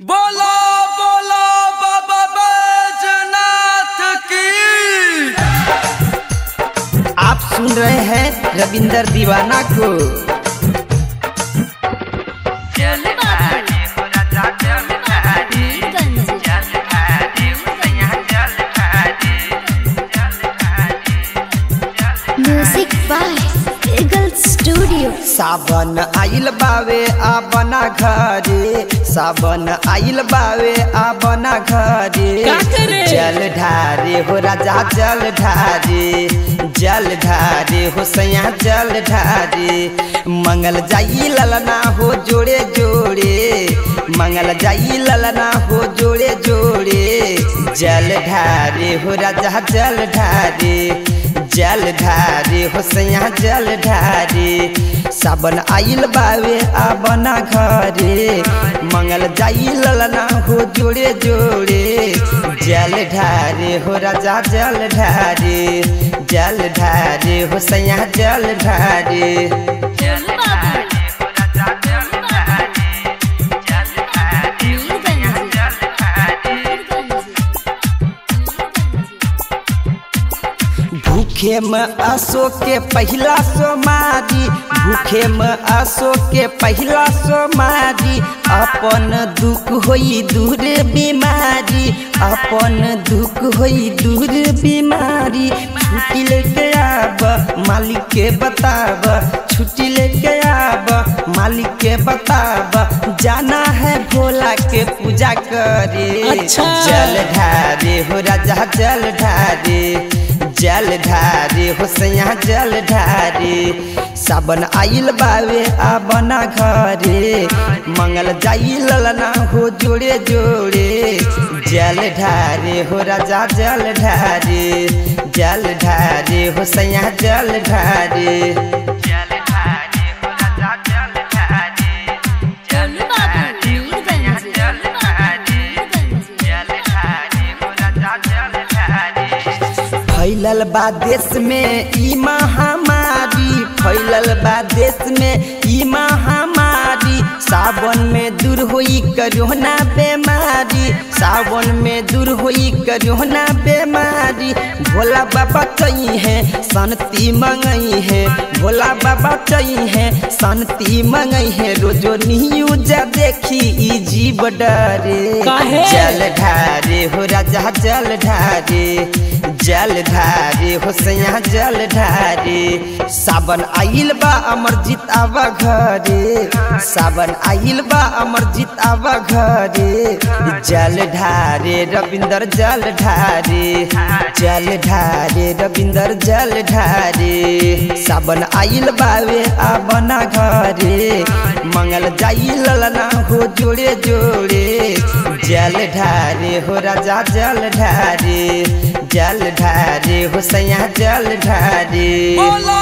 बोलो बोलो बाबा बैजनाथ की आप सुन रहे हैं रविंदर दीवाना को म्यूजिक बाय ईगल स्टूडियो सावन आइल बावे आ बना घरे सावन आइल बावे आ बना घरे जल ढारे हो राजा जल ढारे जल ढारे हो सैया जल ढारे मंगल जाई ललना हो जोड़े जोड़े मंगल जाई ललना हो जोड़े जोड़े जल ढारे हो राजा जल ढारे जल ढारे हो सैया जल ढारे सावन आइल बावे आ बना घरे मंगल जाई ललना हो जोड़े जोड़े जल ढारे हो राजा जल ढारे जल ढारे हो सैया जल ढारे भूखे में असो के पहला सोमारी भूखे में असो के पहला सोमारी अपन दुख होई दूर बीमारी अपन दुख होई दूर बीमारी छुट्टी लेके आब मालिक के बताब छुट्टी लेके आब मालिक के बताब जाना है भोला के पूजा करे अच्छा। जल ढारे हो राजा जल ढारे जल ढारे हो सैया जल ढारे सावन आइल बावे आ बना घरे मंगल जाई ललना हो जोड़े जोड़े जल ढारे हो राजा जल ढारे जल ढारे हो सैया जल ढारे जल ढारे हो राजा जल ढारे जल ढारे हो सैया जल ढारे जल ढारे हो राजा जल ढारे फैलल बा देश में ई महामारी फैलल बा देश में ई महामारी सावन में दूर होई करोना बीमारी सावन में दूर होई करोना बीमारी भोला बाबा चई है शांति मंगई है भोला बाबा चई है शांति मंगई है रोजो न्यूज देखी ई जीव डरे काहे? जल ढारे हो राजा जल ढारे जल ढारे हो सैया जल ढारे सावन आइल बा अमरजीत आवा घरे सावन आइल बा अमरजीत आवा घरे जल ढारे रविंदर जल ढारे जल ढारे रविंदर जल ढारे सावन आइल बावे आ बना घरे मंगल जाई ललना हो जोड़े जोड़े जल ढारे हो राजा जल ढारे जल ढारे हो सैया जल ढारे बोलो